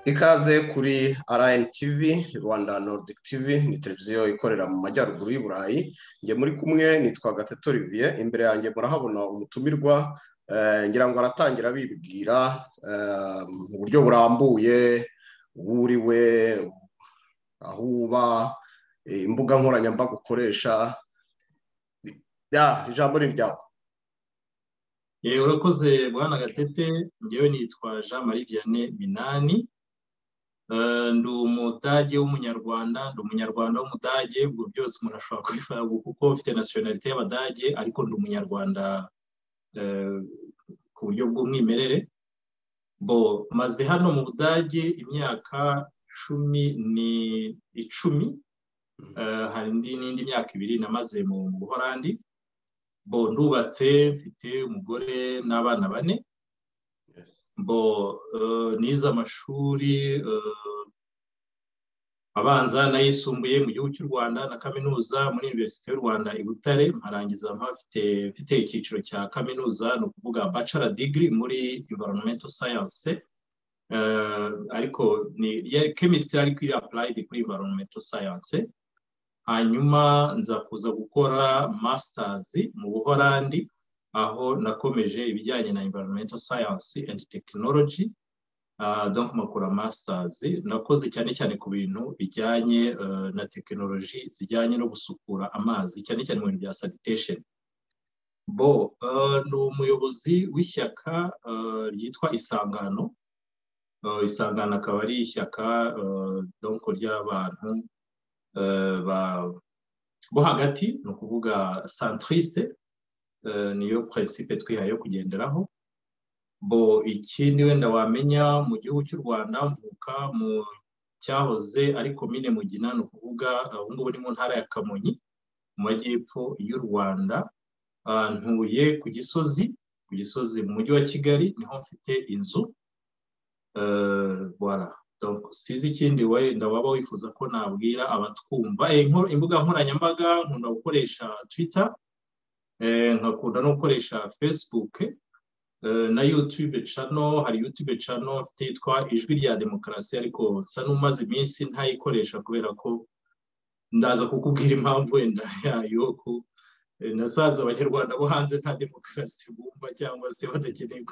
ikaze kuri rn tv rwanda nordic tv ni televiziyo ikorera mu majyaruguru y'i burayi njye muri kumwe nitwa gatete olivier imbere yanjye murahabona umutumirwa ngira ngo aratangira bibwira mu buryo burambuye uwo we aho uba imbuga nkoranyambaga ukoresha ijambo ni iryawe urakoze bwana gatete ngewe nitwa jean marie vianney minani ndi umudage w'umunyarwanda ndi umunyarwanda w'umudage ubwo byose umuntu ashobora kubifata kuko ufite nasiyonalite y'abadage ariko ndi umunyarwanda ku buryo bw'umwimerere bo maze hano mu budage imyaka cumi ni icumi hari n'indi myaka ibiri namaze mu buhorandi bo ndubatse mfite umugore n'abana bane bo nize amashuri abanza n'ayisumbuye mu gihugu cy'u rwanda na kaminuza muri univerisite y'u rwanda i butare mparangiza mfite icyiciro cya kaminuza ni ukuvuga bacara digiri muri environmental science ariko ni kemisitiri ariko iri apurayidi kuri environmental science hanyuma nza kuza gukora masitazi mu buhorandi aho nakomeje ibijyanye na environmental science and technology donc makora masitazi nakoze cyane cyane ku bintu bijyanye na tekinoloji zijyanye no gusukura amazi cyane cyane mu bintu bya sanitation bo ni umuyobozi w'ishyaka ryitwa isangano isangano akaba ari ishyaka donc ry'abantu bo hagati ni ukuvuga santirisite niyo prinsipe twihaye yo kugenderaho bo ikindi wenda wamenya mu gihugu cy'u rwanda mvuka mu cyahoze ari komine mugina ni ukuvuga ubu ngubu ni mu ntara ya kamonyi mu majyepfo y'u rwanda ntuye ku gisozi ku gisozi mu mujyi wa kigali niho mfite inzu sizi ikindi wenda waba wifuza ko nabwira abatwumva imbuga nkoranyambaga nkunda gukoresha twita nkakunda no gukoresha facebook na yutube cano hari yutube cano yitwa ijwi rya demokarasi ariko nsa n'umaze iminsi ntayikoresha kubera ko ndaza kukubwira impamvu wenda yayo ko nasaza abanyarwanda bo hanze nta demokarasi bumva cyangwa se badakeneye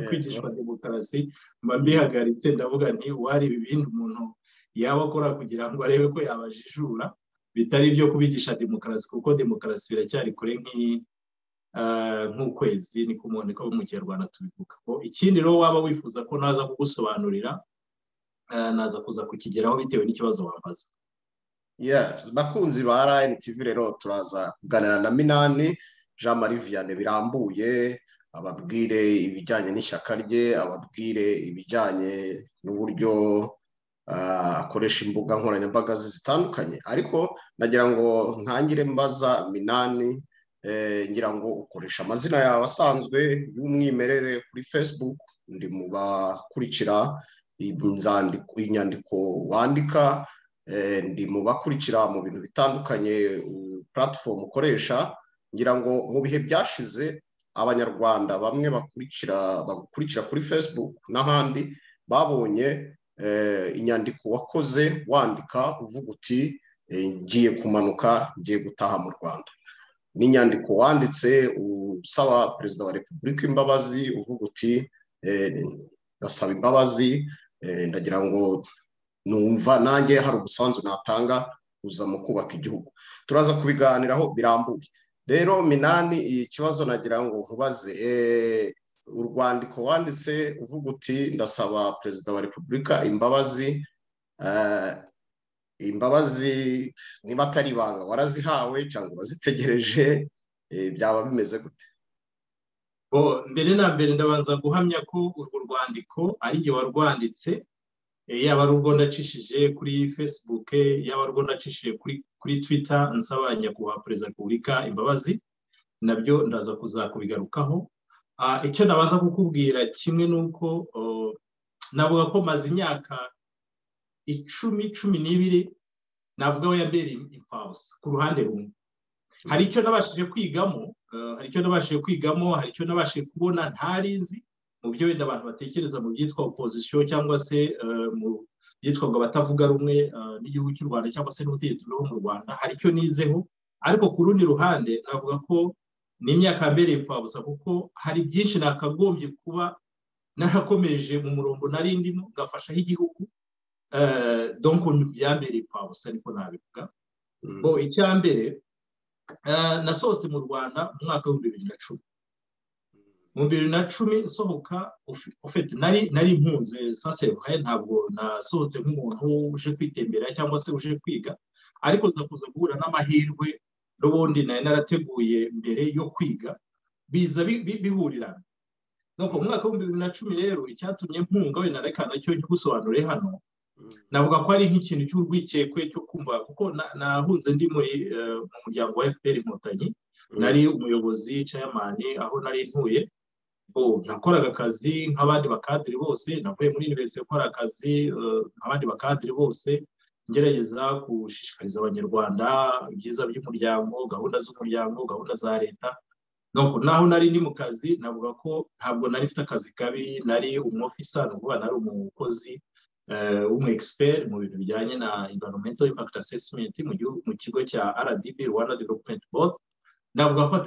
kwigishwa demokarasi mba mbihagaritse ndavuga nti wareba ibindi umuntu yaba akora kugira ngo arebe ko yabajijura bitari ibyo kubigisha demokarasi kuko demokarasi biracyari kure nk'ukwezi ni ku muntu ko mu kinyarwanda tubivuga ikindi rero waba wifuza ko naza kugusobanurira naza kuza kukigeraho bitewe n'ikibazo wabaza bakunzi ba rayini tivi rero turaza kuganira na minani jean marie vianney birambuye ababwire ibijyanye n'ishyaka rye ababwire ibijyanye n'uburyo akoresha imbuga nkoranyambaga zitandukanye ariko nagira ngo ntangire mbaza minani ngira ngo ukoresha amazina yawe asanzwe y'umwimerere kuri facebook ndi mu bakurikira inyandiko wandika ndi mu bakurikira mu bintu bitandukanye puratifomu ukoresha ngira ngo mu bihe byashize abanyarwanda bamwe bakurikira bagukurikira kuri facebook n'ahandi babonye inyandiko wakoze wandika uvuga uti ngiye kumanuka ngiye gutaha mu rwanda n'inyandiko wanditse usaba perezida wa repubulika imbabazi uvuga uti ndasaba imbabazi ndagira ngo numva nanjye hari umusanzu natanga uza mu kubaka igihugu turaza kubiganiraho birambuye rero minani iyi kibazo nagira ngo nkubaze urwandiko wanditse uvuga uti ndasaba perezida wa repubulika imbabazi imbabazi niba atari ibanga warazihawe cyangwa wazitegereje byaba bimeze gute mbere na mbere ndabanza guhamya ko urwo rwandiko ari jye warwanditse yaba ari ubwo ndacishije kuri facebook yaba ari ubwo ndacishije kuri twitter nsaba nyakubahwa perezida repubulika imbabazi nabyo ndaza kuzakubigarukaho icyo nabaza kukubwira kimwe ni uko navuga ko maze imyaka icumi cumi n'ibiri navuga we yabereye imfabusa ku ruhande rumwe hari icyo nabashije kwigamo hari icyo nabashije kwigamo hari icyo nabashije kubona ntari nzi mu byo wenda abantu batekereza mu byitwa opozisiyo cyangwa se mu byitwaga abatavuga rumwe n'igihugu cy'u rwanda cyangwa se n'ubutegetsi bwo mu rwanda hari icyo nizeho ariko ku rundi ruhande navuga ko ni imyaka mbereye impfabusa kuko hari byinshi nakagombye kuba narakomeje mu murongo nari ndimo ngafashaho igihugu donko byambereye impfabusa niko nabivuga ngo icya mbere nasohotse mu rwanda mu mwaka w'ibihumbi bibiri na cumi mu bibiri na cumi nsohoka ufite nari nari impunzi saserukaye ntabwo nasohotse nk'umuntu uje kwitembera cyangwa se uje kwiga ariko nzakuza guhura n'amahirwe n'ubundi nari narateguye mbere yo kwiga biza bihurirana nuko mu mwaka w'ibihumbi bibiri na cumi rero icyatumye mpunga wenda reka nacyo nkigusobanure hano navuga ko ari nk'ikintu cy'urwikekwe cyo kumva kuko nahunze ndi mu muryango wa fpr inkotanyi nari umuyobozi cayamani aho nari ntuye nakoraga akazi nk'abandi bakadiri bose navuye muri univerisite gukora akazi nk'abandi bakadiri bose ngerageza gushishikariza abanyarwanda ibyiza by'umuryango gahunda z'umuryango gahunda za leta naho nari ndi mu kazi navuga ko ntabwo nari mfite akazi kabi nari umofisa ni ukuvuga nari umukozi w'umu egisiperi mu bintu bijyanye na environmental impact assessment mu kigo cya rdb rwanda development board navuga ko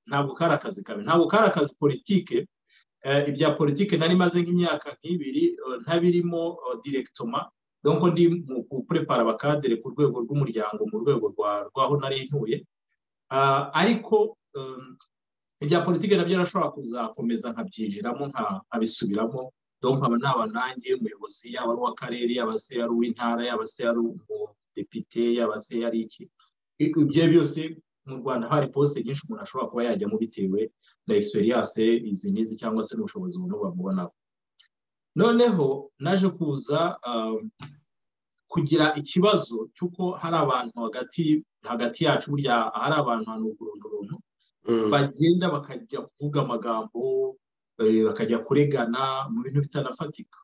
ntabwo kari akazi kabi ntabwo kari akazi politike ibya politike nari maze nk'imyaka nk'ibiri ntabirimo direkitoma dore ndi mu kurepara abakadere ku rwego rw'umuryango mu rwego rw'aho nari ntuye ariko ibya politike nabyo nashobora kuzakomeza nkabyinjiramo nkabisubiramo dore nkaba naba nanjye umuyobozi yaba ari uw'akarere yaba se ari uw'intara yaba se ari umudepite yaba se ari iki ibyo byose mu rwanda hari posite nyinshi umuntu ashobora kuba yajyamo bitewe na egisperiyanse izi n'izi cyangwa se n'ubushobozi buno bamubonaho noneho naje kuza kugira ikibazo cy'uko hari abantu hagati hagati yacu burya hari abantu ahantu uruntu bagenda bakajya kuvuga amagambo bakajya kuregana mu bintu bitanafatika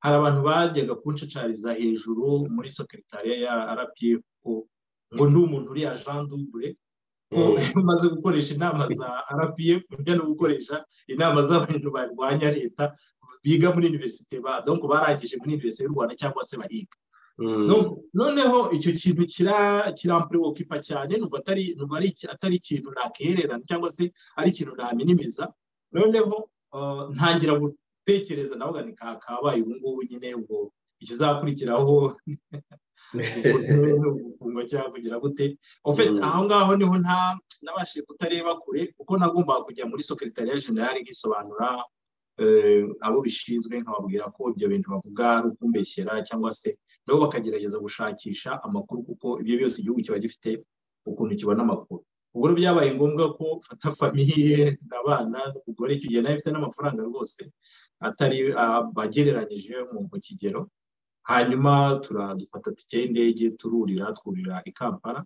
hari abantu bajyaga kunshacariza hejuru muri sokeritariya ya rpf ngo ni umuntu uri ajandubure umaze gukoresha inama za rpf ujya no gukoresha inama z'abantu barwanya leta biga muri univerisite badonko barangije muri univerisite y'u rwanda cyangwa se bahiga noneho icyo kintu kirampurewokipa cyane numva atari ikintu nakihererana cyangwa se ari ikintu naminimiza noneho ntangira gutekereza nawe ngo ni kakabaye ubu ngubu nyine ubwo ikizakurikiraho gufungwa cyangwa kugira gute aho ngaho niho nabashije kutareba kure kuko nagombaga kujya muri sokeritariya generale nk'isobanura abo bishinzwe nkababwira ko ibyo bintu bavuga ari ukumbeshyera cyangwa se nabo bakagerageza gushakisha amakuru kuko ibyo byose igihugu kiba gifite ukuntu kibona amakuru ubwo byabaye ngombwa ko ufata famiye abana n'umugore icyo gihe nawe afite n'amafaranga rwose atari bagereranyije mu kigero hanyuma turadufata tike y'indege tururira twurira i kampala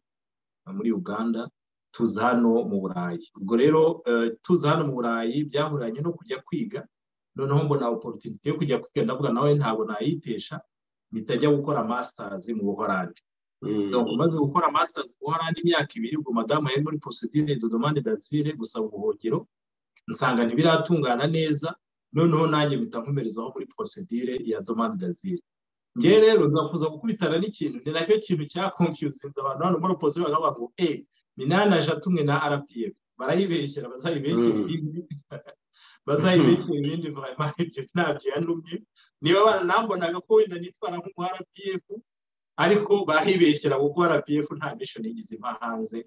muri uganda tuza hano mu burayi ubwo rero tuza hano mu burayi byahuranye no kujya kwiga noneho mbona oporutinite yo kujya kwiga ndavuga nawe ntabwo nayitesha mitajya gukora masitazi mu buhorandi umaze gukora masitazi mu buhorandi imyaka ibiri ubwo madamu yari muri posidire dodomande dasire gusaba ubuhungiro nsanga ntibiratungana neza noneho nanjye mpita nkomerezaho muri posidire ya domande dasire ngewe rero nzakuza gukubitana n'ikintu ni nacyo kintu cya confusing abantu hano muri opozisiyo bakavuga ngo e minani tumwe na rpf barayibeshyera bazayibeshyera ibindi bazayibeshyera ibindi vayima ibyo ntabyo yanumye niba banambonaga ko wenda nitwara nk'umu rpf ariko bahibeshyera kuko rpf nta mishoni igize impa hanze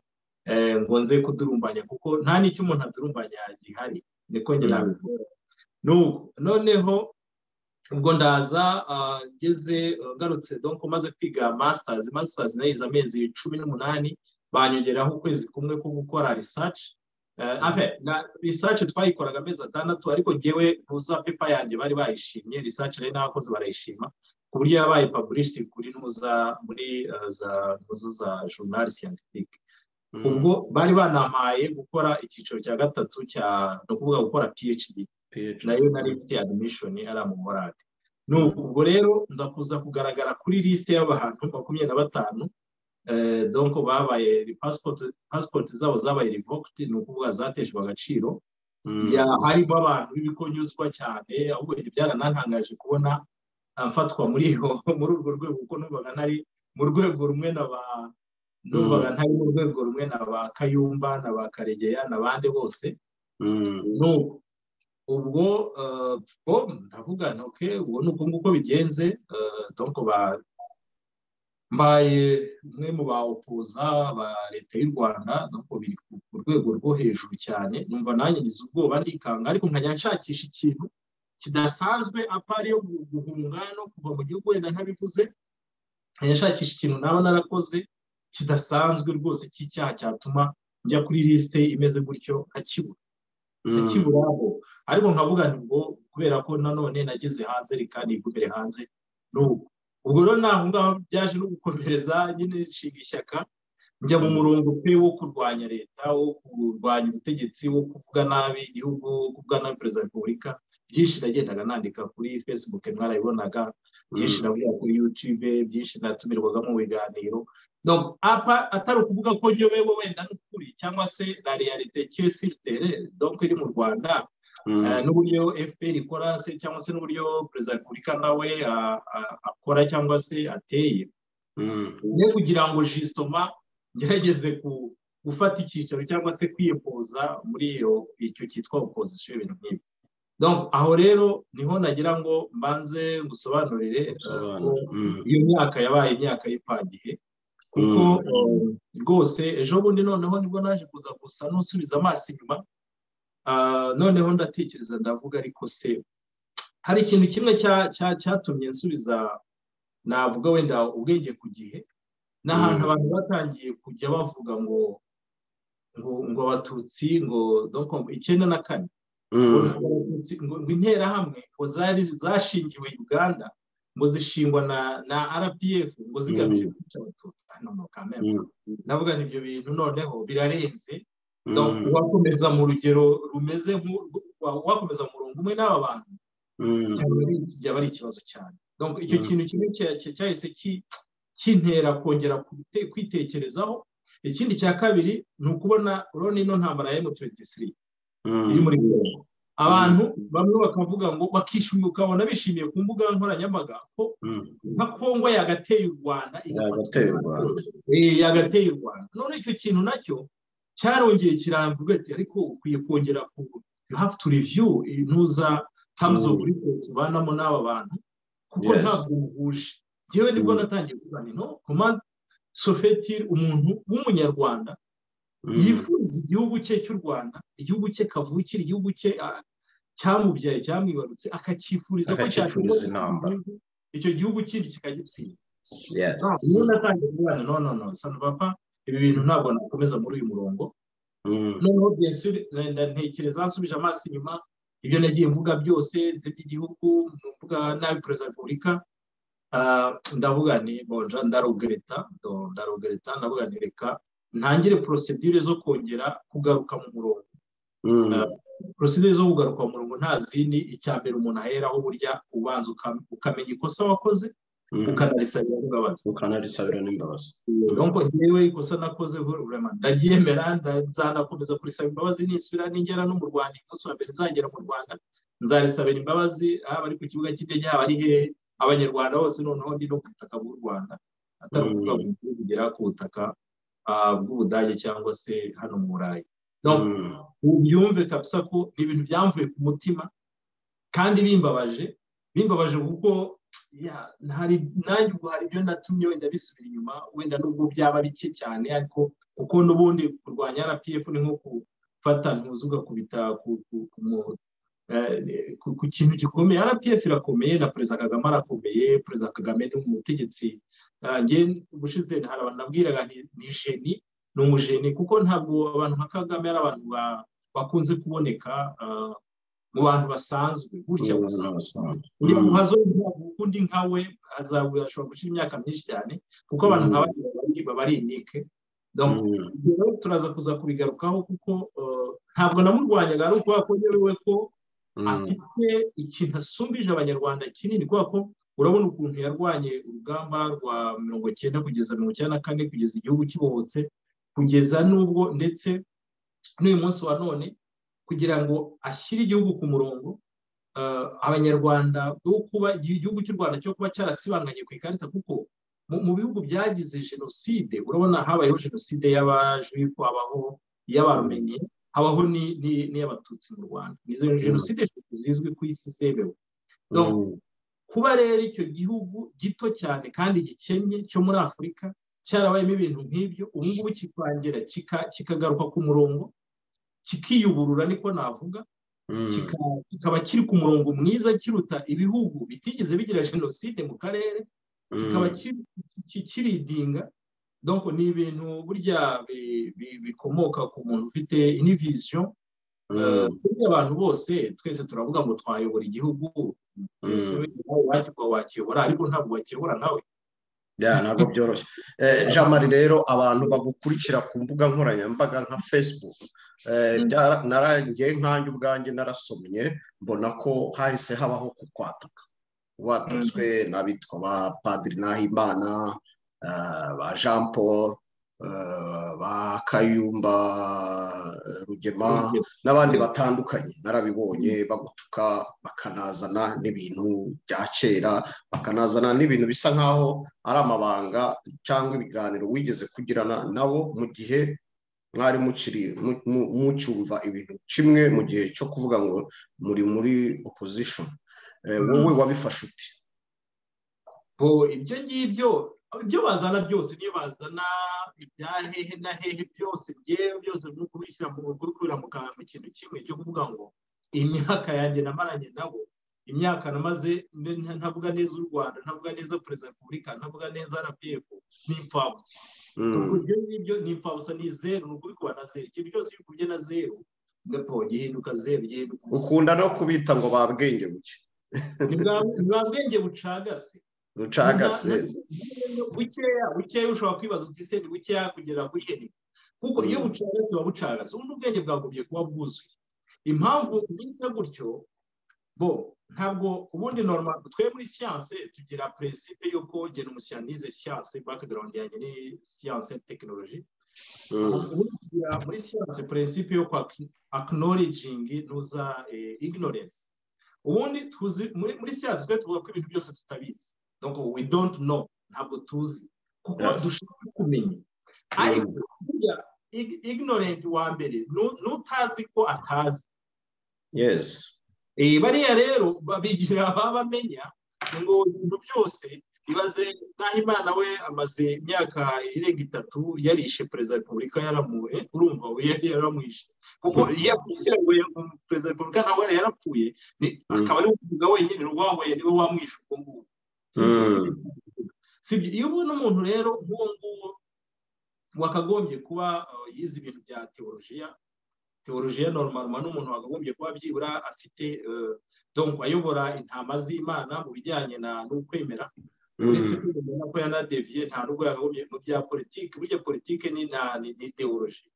ngo nze kudurumbanya kuko nta n'icyo umuntu adurumbanya gihari niko njye nabivuga noneho ubwo ndaza ngeze ngarutse donko maze kwiga masitazi masitazi nayize amezi cumi n'umunani banyongeraho ukwezi kumwe ko gukora risaci na risaci twayikoraga amezi atandatu ariko ngewe ntuza pepa yanjye bari bayishimye risaci rero n'abakozi barayishima ku buryo yabaye paburishiti kuri ntuza muri za za jurnali siyantifike ubwo bari banampaye gukora icyiciro cya gatatu cya ni ukuvuga gukora phd nayo nari ifite adimishoni ari amamorade ubwo rero nza kuza kugaragara kuri lisite y'abantu makumyabiri na batanu donko babaye pasipoti zabo zabaye rivokiti ni ukuvuga zateshwa agaciro harimo abantu b'ibikonyuzwa cyane ahubwo ibyo byaranantangaje kubona mfatwa muri urwo rwego kuko numvaga ntari mu rwego rumwe na ba numvaga ntari mu rwego rumwe na ba kayumba na ba karegeya n'abandi bose n'ubu ubwo ndavuga ntoke ubu ni uko nguko bigenze mbaye umwe mu ba opoza ba leta y'u rwanda ntabwo biri ku rwego rwo hejuru cyane numva nanjye ngize ubwoba ndikanga ariko nkajya nshakisha ikintu kidasanzwe apari yo guhunga no kuva mu gihugu wenda ntabivuze nkajya nshakisha ikintu naba narakoze kidasanzwe rwose cy'icyaha cyatuma njya kuri lisite imeze gutyo nkakibura nkakiburaho ariko nkavuga ngo kubera ko nanone nageze hanze reka nigumire hanze n'ubu ubwo rero naho ngaho byaje no gukomereza nyine nshinga ishyaka njya mu murongo pe wo kurwanya leta wo kurwanya ubutegetsi wo kuvuga nabi igihugu wo kuvuga nabi perezida wa repubulika byinshi nagendaga nandika kuri facebook mwarabibonaga byinshi navuga kuri yutube byinshi natumirwaga mu biganiro atari ukuvuga ko nyobewe wenda n'ukuri cyangwa se la realite kiyo siritere donko iri mu rwanda n'uburyo fpr ikora se cyangwa se n'uburyo perezida wa repubulika nawe akora cyangwa se ateye ne kugira ngo jisitoma ngerageze gufata icyicaro cyangwa se kwiyepoza muri icyo cyitwa opozisiyo ibintu nk'ibi aho rero niho nagira ngo mbanze ngusobanurire iyo myaka yabaye imyaka y'ipangihe kuko rwose ejo bundi noneho nibwo naje kuza gusa n'usubiza amaso inyuma noneho ndatekereza ndavuga ariko se hari ikintu kimwe cyatumye nsubiza navuga wenda ubwenge ku gihe ni ahantu abantu batangiye kujya bavuga ngo ngo abatutsi ngo icyenda na kane ngo interahamwe ngo zari zashingiwe uganda ngo zishingwa na rpf ngo zigamije kwica abatutsi navuga ibyo bintu noneho birarenze wakomeza mu rugero rumeze wakomeza mu murongo umwe n'aba bantu byaba ari ikibazo cyane icyo kintu kimwe cyahise kintera kongera kwitekerezaho ikindi cya kabiri ni ukubona urabona ino ntambara ya emutuwentisiri iri muri kongo abantu bamwe bakavuga ngo bakishimira ukabona bishimiye ku mbuga nkoranyambaga ko nka kongo yagateye u rwanda yagateye u rwanda none icyo kintu nacyo cyarongeye kirambirwa ati ariko ukwiye kongera ku you have to review ntuza terms of reference ubanamo n'aba bantu kuko ntabwo muhuje ngewe nibwo natangiye kuvuga ni no komande sofetire umuntu w'umunyarwanda yifuza igihugu cye cy'u rwanda igihugu cye kavukira igihugu cye cyamubyaye cyamwibarutse akacyifuriza ko cyakwifuza icyo gihugu kindi kikagitsinda niyo natangiye kuvuga no no no sanupapa ibi bintu ntabwo nakomeza muri uyu murongo noneho ntekereza nsubije amaso inyuma ibyo nagiye mvuga byose nzi by'igihugu mvuga nabi perezida wa repubulika ndavuga ni bonja ndarogereta ndarogereta ndavuga ni reka ntangire porosedire zo kongera kugaruka mu murongo porosedire zo kugaruka mu murongo nta zindi icya mbere umuntu aheraho burya ubanza ukamenya ikosa wakoze ukanarisabira n'imbabazi ukanarisabira n'imbabazi nuko ngewe ikosa nakoze burema ndaryemera nzanakomeza kurisaba imbabazi nisubira ningera no mu rwanda umunsi wa mbere nzagera mu rwanda nzarisabira imbabazi haba ari ku kibuga cy'indege haba ari hehe abanyarwanda bose noneho ndi no ku butaka bw'u rwanda atari ukuvuga ngo kugera ku butaka bw'ubudage cyangwa se hano mu burayi byumve kabisa ko ni ibintu byamvuye ku mutima kandi bimbabaje bimbabaje kuko nanjye ubwo hari ibyo natumye wenda bisubira inyuma wenda nubwo byaba bike cyane ariko kuko n'ubundi kurwanya rpf ni nko gufata ntuzi ugakubita ku kintu gikomeye rpf irakomeye na perezida kagame arakomeye perezida kagame ni umutegetsi ubushize hari abantu nabwiraga ni jeni ni umujeni kuko ntabwo abantu nka kagame ari abantu bakunze kuboneka mu bantu basanzwe gutya gusa uyu muhazo undi nkawe azabura ashobora gushyira imyaka myinshi cyane kuko abantu nka bariya baba ari inike rero turaza kuza kubigarukaho kuko ntabwo namurwanyaga ari ukuvuga ko yewe ko afite ikintu asumbije abanyarwanda kinini kubera ko urabona ukuntu yarwanye urugamba rwa mirongo icyenda kugeza mirongo icyenda na kane kugeza igihugu kibohotse kugeza n'ubwo ndetse n'uyu munsi wa none kugira ngo ashyire igihugu ku murongo abanyarwanda igihugu cy'u rwanda cyo kuba cyarasibanganye ku ikarita kuko mu bihugu byagize jenoside urabona habayeho jenoside y'abajuyifu habaho iy'abarumeniye habaho n'iy'abatutsi mu rwanda izo jenoside eshatu zizwi ku isi zemewe kuba rero icyo gihugu gito cyane kandi gikennye cyo muri afurika cyarabayemo ibintu nk'ibyo ubu ngubu kikongera kikagaruka ku murongo kikiyuburura niko navuga kikaba kiri ku murongo mwiza kiruta ibihugu bitigeze bigira jenoside mu karere kikaba kiridinga ni ibintu burya bikomoka ku muntu ufite iniviziyo kuri abantu bose twese turavuga ngo twayobora igihugu wakiyobora ariko ntabwo wakiyobora nawe ntabwo byoroshye jamari rero abantu bagukurikira ku mbuga nkoranyambaga nka facebook narangiye nkange ubwange narasomye mbona ko hahise habaho ku kwataka watatswe n'abitwa ba padiri nahimana ba jean paul ba kayumba rugema n'abandi batandukanye narabibonye bagutuka bakanazana n'ibintu bya kera bakanazana n'ibintu bisa nk'aho ari amabanga cyangwa ibiganiro wigeze kugirana nabo mu gihe mwari mucyumva ibintu kimwe mu gihe cyo kuvuga ngo muri muri opozishoni wowe wabifashe uti ibyo ngibyo ibyo bazana byose niyo bazana ibya hehe na hehe byose byewe byose ni ukubishyira mu rugo kubera mu kintu kimwe cyo kuvuga ngo imyaka yanjye namaranye nabo imyaka namaze ntavuga neza u rwanda ntavuga neza perezida repubulika ntavuga neza rpf ni impfabusa ibyo ngibyo ni impfabusa ni zeru ni ukubikuba na zeru ikintu cyose iyo ukubye na zeru gato gihinduka zeru gihinduka ukunda no kubita ngo ba bwenge buke ni bwa bwenge bucagase rucagase bukeya bukeya ushobora kwibaza uti se ni bukeya kugera kuri heri kuko iyo bucagase buba bucagase ubundi ubwenge bwagombye kuba bwuzuye impamvu bita gutyo bo ntabwo ubundi norma twe muri siyanse tugira perezida y'uko genda umusiyanize siyanse background yanjye ni siyanse tekinoloji tugira muri siyanse perezida yo kwa acknowledging ntuza ignorance ubundi tuzi muri siyanse twe tuvuga ko ibintu byose tutabizi donc we don't know ntabwo tuzi kuko dushaka kumenya ariko burya ignorant wa mbere n'utazi ko atazi yes bariya rero babigira bamenya ngo ibintu byose ibaze naho imana we amaze imyaka irenga itatu yarishe perezida wa repubulika yaramuwe urumva yaramwishe kuko iyo apfuye perezida wa repubulika nawe yarapfuye akaba ari ukuvuga wenyine urwawe niwe wamwishe ubwo ngubwo iyo ubona umuntu rero nk'uwo nguwo wakagombye kuba yize ibintu bya teolojiya teolojiya normal ni umuntu wakagombye kuba byibura afite donko ayobora intama z'imana mu bijyanye n'ukwemera uretse kubona ko yanadeviye nta n'ubwo yakagombye mu bya politiki burya politiki ni teoloji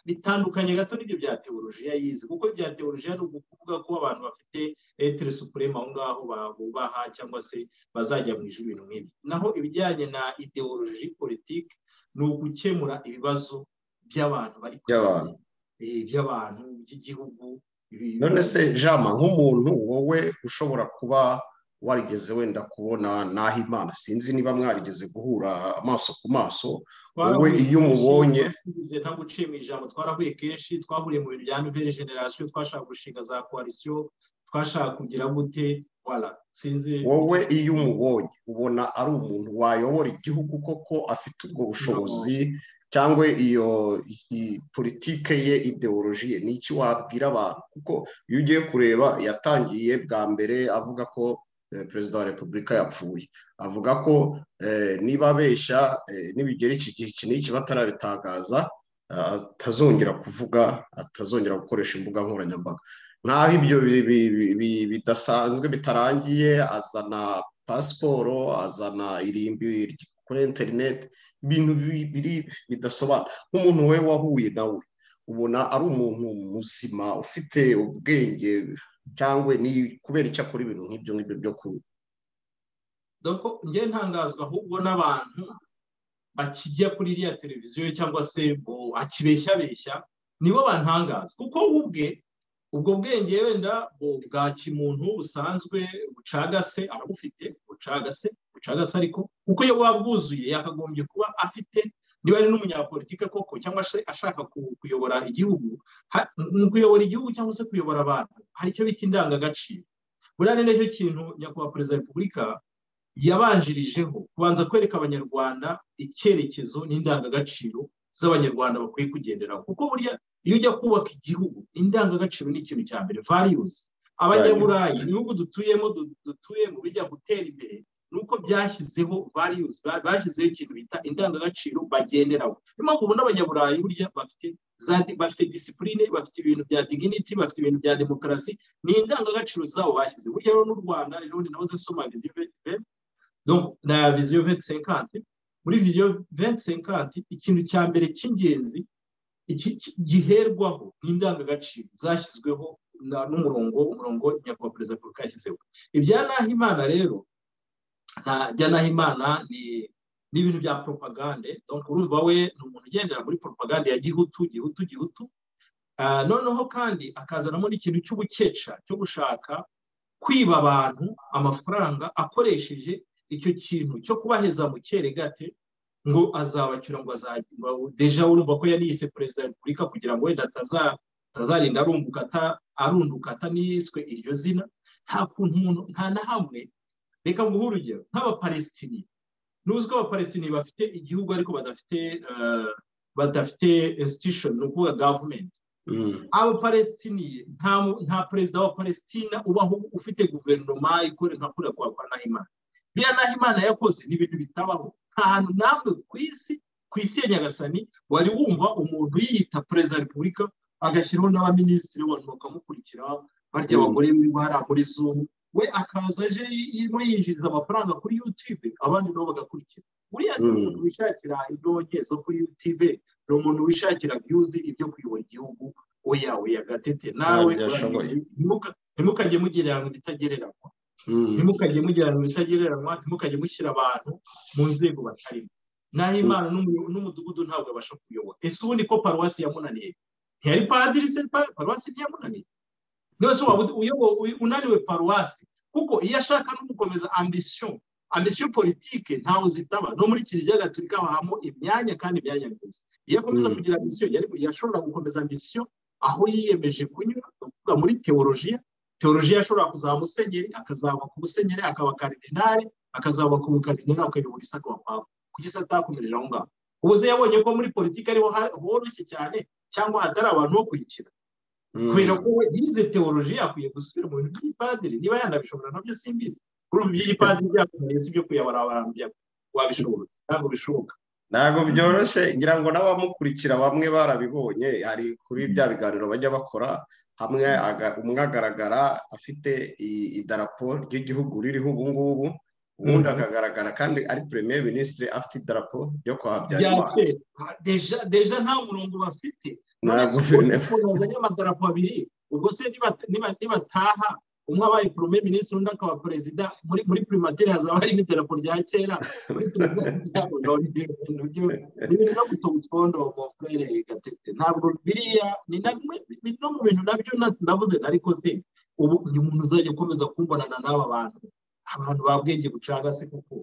bitandukanye gato n'ibyo bya teolojiya yize kuko bya teolojiya ni ukuvuga ko abantu bafite etere supurema aho ngaho bubaha cyangwa se bazajya mu ijoro ibintu nk'ibi naho ibijyanye na ideoloji politiki ni ugukemura ibibazo by'abantu bari ku isi by'abantu by'igihugu none se jama nk'umuntu wowe ushobora kuba warigeze wenda kubona naho imana sinzi niba mwarigeze guhura amaso ku maso wowe iyo umubonye ntabwo uciye mu ijambo twarahuye kenshi twahuriye mu bintu bya nouvelle generation twashaka gushinga za koalisiyo twashaka kugira gute wala sinzi wowe iyo umubonye ubona ari umuntu wayobora igihugu koko afite ubwo bushobozi cyangwa iyo politike ye ideoloji ye ni iki wabwira abantu kuko iyo ugiye kureba yatangiye bwa mbere avuga ko perezida wa repubulika yapfuye avuga ko niba abeshya n'ibigera iki gihe iki n'iki batarabitangaza atazongera kuvuga atazongera gukoresha imbuga nkoranyambaga nk'aho ibyo bidasanzwe bitarangiye azana pasiporo azana irimbi kuri interineti ibintu bibiri bidasobanura nk'umuntu we wahuye nawe ubona ari umuntu muzima ufite ubwenge cyangwa ni kubera icyo akora ibintu nk'ibyo ngibyo byo kunywa dore njye ntangazwa ahubwo n'abantu bakijya kuri iriya televiziyo cyangwa se akibeshyabeshya nibo bantangaza kuko ubwe ubwo bwenge wenda bwa kimuntu busanzwe bucagase ababufite bucagase bucagase ariko kuko iyo buba bwuzuye yakagombye kuba afite niba ari n'umunyapolitike koko cyangwa se ashaka kuyobora igihugu kuyobora igihugu cyangwa se kuyobora abantu hari icyo bita indangagaciro buriya ni nacyo kintu nyakubahwa perezida wa repubulika yabanjirijeho kubanza kwereka abanyarwanda icyerekezo n'indangagaciro z'abanyarwanda bakwiye kugenderaho kuko burya iyo ujya kubaka igihugu indangagaciro ni ikintu cya mbere variyuzi abanyaburayi ibihugu dutuyemo dutuyemo bijya gutera imbere ni uko byashyizeho variyuzi bashyizeho ikintu bita indangagaciro bagenderaho niyo mpamvu ubona abanyaburayi burya bafite bafite disipurine bafite ibintu bya diginiti bafite ibintu bya demokarasi ni indangagaciro zabo bashyize burya rero n'u rwanda rero ni nawe zisoma viziyo na viziyo venti muri viziyo venti senkanti ikintu cya mbere cy'ingenzi giherwaho n'indangagaciro zashyizweho n'umurongo umurongo nyakubahwa perezida wa repubulika yashyizeho ibya nahimana rero bya nahimana ni ibintu bya poropagande urumva we ni umuntu ugendera muri poropagande ya gihutu gihutu gihutu noneho kandi akazanamo n'ikintu cy'ubukeca cyo gushaka kwiba abantu amafaranga akoresheje icyo kintu cyo kubaheza mu cyeregate ngo azabacyura ngo azajya deja urumva ko yariyise perezida wa repubulika kugira ngo wenda atazarinda arunduka ataniswe iryo zina nta kuntu umuntu nta na hamwe reka nguhe urugero nk'abapalestini nuzwi abapalestini bafite igihugu ariko badafite badafite institution ni ukuvuga gavumenti abapalestini nta perezida wa palestina ubaho ufite guverinoma ikora nka kuriya kwa nahimana biriya nahimana yakoze ni ibintu bitabaho ahantu namwe ku isi ku isi ya nyagasani wari wumva umuntu yiyita perezida wa repubulika agashyiraho n'abaminisitiri abantu bakamukurikira barya abagore bari muri zuba we akaza aje yinjiriza amafaranga kuri yutube abandi nabo bagakurikira buriya ni umuntu wishakira indonke zo kuri yutube ni umuntu wishakira byuzi ibyo kuyobora igihugu oya oya gatete nawe ntimukajye mugereranya ibitagereranywa ntimukajye mugira ngo bitagereranywa ntimukajye mushyira abantu mu nzego batarimo naho imana n'umudugudu ntabwo abasha kuyobora ese ubundi ko paruwasi yamunaniye ntiyari padiri se paruwasi ntiyamunaniye rwose waba unaniwe paruwasi kuko iyo ashaka no gukomeza ambisiyo ambisiyo politike ntaho zitaba no muri kiliziya gatolika habamo imyanya kandi imyanya myiza iyo akomeza kugira ambisiyo yashobora gukomeza ambisiyo aho yiyemeje kunyura kuvuga muri teolojiya teolojiya ashobora kuzaba musenyeri akazaba ku musenyeri akaba karidinari akazaba ku mukaridinari akayobora isi akaba papa kuki se atakomereje aho ngaho ubuze yabonye ko muri politiki ariho horoshye cyane cyangwa hatari abantu bo kuyikina kubera ko we yize teolojiya akwiye gusubira mu bintu by'ipadiri niba yanabishobora nabyo simbizi kuri ubu by'ipadiri byakomereye si ibyo kuyobora abantu wabishobora ntabwo bishoboka ntabwo byoroshye ngira ngo n'abamukurikira bamwe barabibonye hari kuri bya biganiro bajya bakora hamwe umwe agaragara afite idarapo ry'igihugu ririho ubu ngubu ubundi akagaragara kandi ari premier minisitiri afite idarapo ryo kwa habyarimana deja nta murongo bafite nta guverinoma bazanye amadarapo abiri ubwo se nibataha umwe abaye premier minisitiri undi akaba perezida muri primatire hazaba harimo idarapo rya kera muri ibintu no gutunga utwondo mu frere gatete ntabwo biriya ni no mu bintu nabyo navuze ariko se ubu ni umuntu uzajya ukomeza kumbonana n'aba bantu abantu babwenge bucagase kuko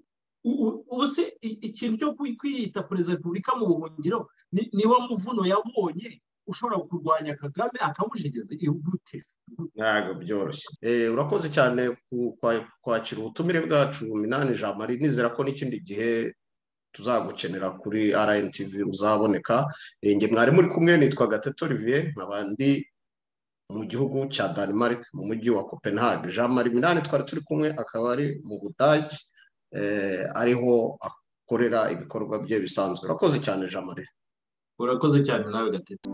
ubu se ikintu cyo kwiyita perezida wa repubulika mu buhungiro ni wo muvuno yabonye ushobora kurwanya kagame akamujegeza ihugute ntabwo byoroshye urakoze cyane kwakira ubutumire bwacu minani ijana marie nizera ko n'ikindi gihe tuzagukenera kuri rntv uzaboneka njye mwari muri kumwe nitwa gateto olivier nkaba ndi mu gihugu cya denmark mu mujyi wa copenhagen jean marie minani twari turi kumwe akaba ari mu budage ariho akorera ibikorwa bye bisanzwe urakoze cyane jean marie urakoze cyane nawe gatete